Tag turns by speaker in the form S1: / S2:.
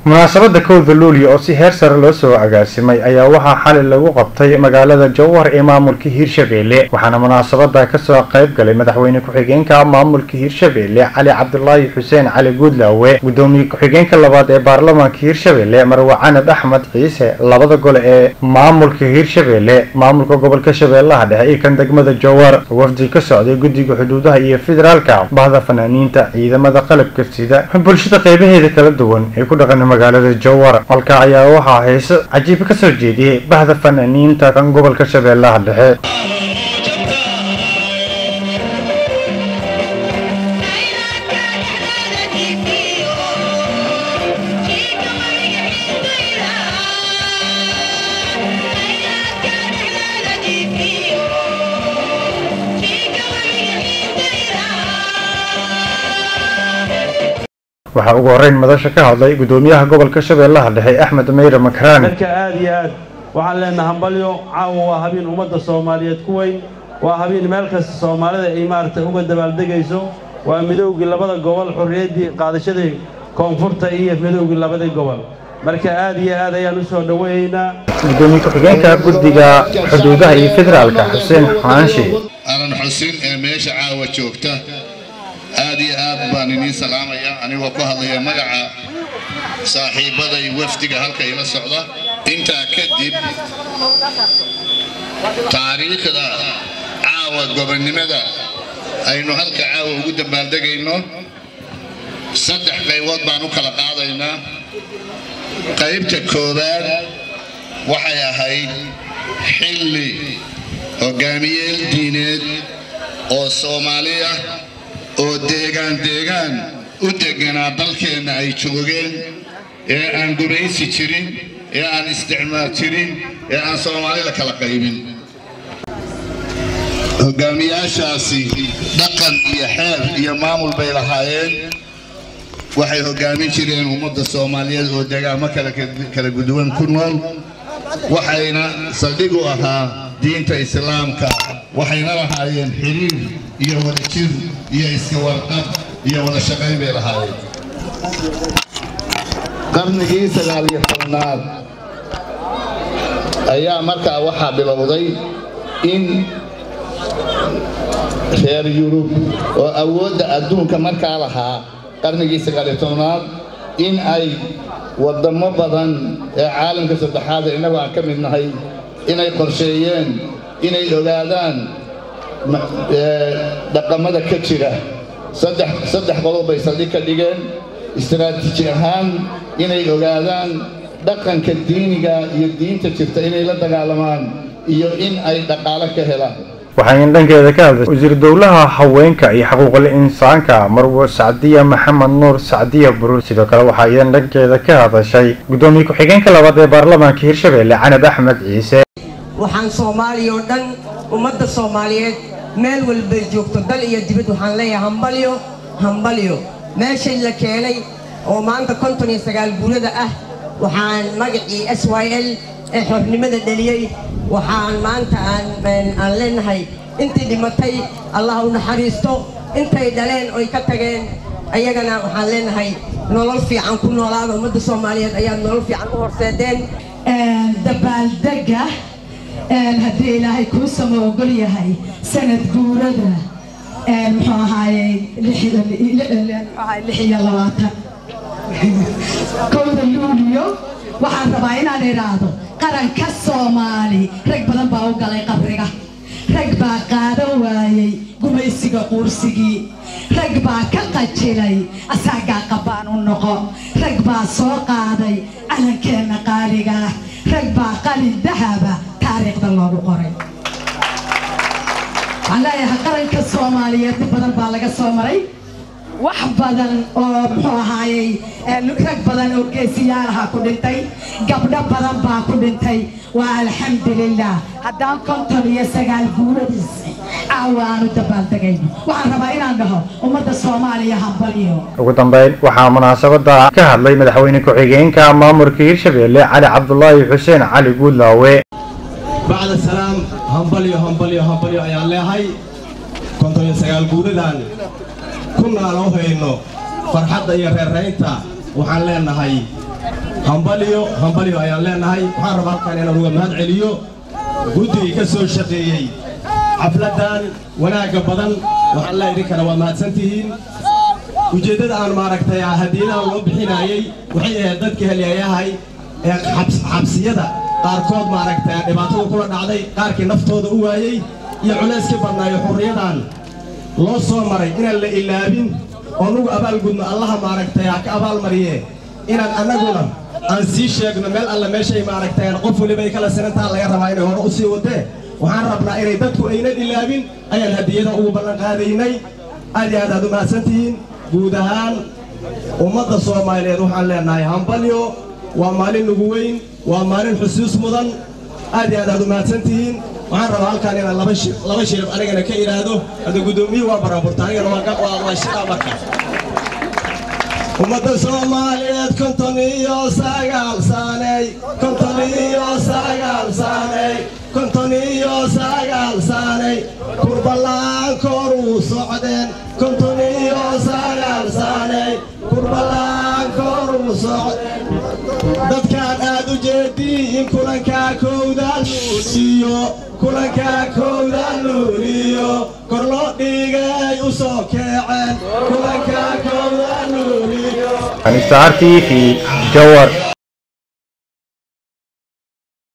S1: munaasabadda kowda luulyo oo si heer sare loo soo agaasimay ayaa waxaa xali lagu qabtay magaalada jowhar ee maamulka hiirshabeelle waxaana munaasabada kasoo qayb galay madaxweyne ku-xigeenka maamulka hiirshabeelle cali cabdulaahi xuseen cali guudlaawe gudoomiye ku-xigeenka labaad ee baarlamaanka hiirshabeelle marwe canad axmed ciise labada gole ee maamulka hiirshabeelle maamulka gobolka shabeellaha dhexe iyo kan degmada jowhar wafdi ka socday guddiga xuduudaha iyo federaalka bahda fanaaniinta ciidamada qalabka sida bulshada qeybaheeda kala duwan ee ku dhaqan magaalada jowhar halka ayaa waxaa heese cajiib ka soo jeediyey bahda fanaaniinta kan gobolka shabeellaha dhexe waxaa ugu horeyn madasha ka hadlay gudoomiyaha gobolka shabeellaha dhexe axmed meyre makraan
S2: marka aad iyo aad waxaan leenaha hambalyo caawa waa habeen ummadda soomaaliyeed ku weyn waa habeen meel kasta soomaalida ay maaragtay uga dabaaldegayso waa midowgii labada gobol xorriyaddii qaadashadii koonfurta iyo midowgii labadii gobol marka aad iyo aad ayaan u soo dhoweeyeynaa
S1: gudoomiye ku-xigeenka guddiga xuduudaha iyo federaalka xuseen xaanshe
S3: alan xusin ee meesha caawa joogta aad iyo aad baan iniin salaamaya anigoo ku hadlaya magaca saaxiibbaday wafdiga halka ila socda intaa kadib taariikhda caawa gobonnimada aynu halka caawa ugu dambaaldegayno saddex qaybood baan u kala qaadaynaa qaybta koowaad waxay ahayd xilli hogaamiyeel diineed oo soomaaliya oo deegaan deegaan u deganaa dalkeenna ay joogeen ee aan gumaysi jirin ee aan isticmaal jirin ee aan soomaalida kala qaybin hogaamiyaashaasi dhaqan iyo xeer iyo maamul bay lahaayeen waxay hogaamin jireen ummadda soomaaliyeed oo deegaamo kala guduwan ku nool waxayna saldhig u ahaa diinta islaamka waxayna lahaayeen xiriir iyo wadajir iyo iska warqab iyo wada shaqayn bay lahaayeen qarnigii sagaal iyo tobnaad ayaa markaa waxaa bilowday in reer yurub oo awoodda adduunka markaa lahaa qarnigii sagaal iyo tobnaad in ay waddamo badan ee caalamka saddexaada innagoo aan ka mid nahay inay qorsheeyeen inay ogaadaan dhaqamada ka jira saddex qodob bay saldhig ka dhigeen istaraatiiji ahaan inay ogaadaan dhaqanka diiniga iyo diinta jirta inay la dagaalamaan iyo in ay dhaqaalo ka helaan
S1: waxayna dhankeeda ka hadlay wasiir dowlaha haweenka iyo xuquuqul insaanka marwo sacdiya maxamed nuur sacdiya buruur sidoo kale waxaa iyadan dhankeeda ka hadashay gudoomiye ku-xigeenka labaad ee baarlamaanka hiirshabeelle canab axmed ciise
S4: waxaan soomaaliya oo dhan ummadda soomaaliyeed meel walbay joogto dal iyo dibad waxaan leeyahay hambalyo hambalyo meeshay la keenay oo maanta konton iyo sagaal guurada ah waxaan magacii s y l ee xornimada dheliyey waxaan maanta aan leenahay intii dhimatay allah u naxariisto intay dhaleen oy ka tageen ayagana waxaan leenahay nolol fiican ku noolaada ummadda soomaaliyeed ayaad nolol fiican u horseedeen
S5: dabaaldega haddii ilaahay kuu sama ogol yahay sanad guurada muxuu ahaayey lix iyo labaatan kowda luuliyo waxaan rabaa inaan idhaahdo qaranka soomaali rag badan baa u galay qabriga rag baa qaadan waayey gumaysiga quursigii rag baa ka qajilay asaagaa qabbaan u noqo rag baa soo qaaday calankeenna qaaligaah rag baa qalin dahaba taariikhda loogu qoray waxaan leeyahay qaranka soomaaliyeed dib badan baa laga soo maray wax badan oo muxuu ahaayey rag badan oo geesiyaalaha ku dhintay gabdho badan baa ku dhintay waa alxamdulilah haddaan konton iyo sagaal guuradiisi caawa aanu dabaaldegayno waxaan rabaa inaan dhaho ummadda soomaaliya hambalyo
S1: ugu dambeyn waxaa munaasabada ka hadlay madaxweyne ku-xigeenka maamulka hiirshabeelle cali cabdulaahi xuseen cali guudlaawe
S6: bacda salaam hambalyo hambalyo hambalyo ayaan leehay konton iyo sagaal guuradan kunaan u hayno farxadda iyo reeraynta waxaan leenahay hambalyo hambalyo ayaan leenahay waxaan rabaa halkan inaan uga mahad celiyo guddigii ka soo shaqeeyey xafladdan wanaagga badan waxaan leeyahay idinkana waa mahadsantihiin ujeeddada aan maaragtay hadiyadaha loo bixinayey waxay ahayd dadka helyayahay ee xabsiyada qaarkood maaragtay dhibaatada kula dhacday qaarkii naftooda u waayey iyo culayskii badnaayo xurriyadan loo soo maray inaan la ilaabin oo nugu abaalgudno allaha maaragtay ha ka abaalmariye inaan annaguna aan sii sheegno meel alle meeshay maaragtay qof weliba ay kala sinantaa laga rabaa inay hore u sii wadee waxaan rabnaa inay dadku aynan ilaabin ayaan hadiyada ugu ballan qaadaynay aad iyo aad aad u mahadsantihiin guud ahaan ummadda soomaaliyeed waxaan leenahay hambalyo waa maalin nugu weyn waa maalin xusuus mudan aad iyo aad aad u mahadsantihiin waxaan rabaa halkaan inaan laba shi laba shirib anigana ka idhaahdo hadda guddoomiyuhu waa baraburta anigana waa waa waa shiraa marka ummadda soomaaliyeed konton iyo sagaal saaney konton iyo sagaal saaney konton iyo sagaal saaney kurballaan koruu socdeen konton iyo sagaal saaney kurballaan koruu socdeen dadkaan aad u jeediin kulankaa kowdaan luuliyo kulankaa kowdaan luuliyo kor loo dhigay u soo keeceen kulankaa kowdaan luuliyo
S1: Anista TV Jawar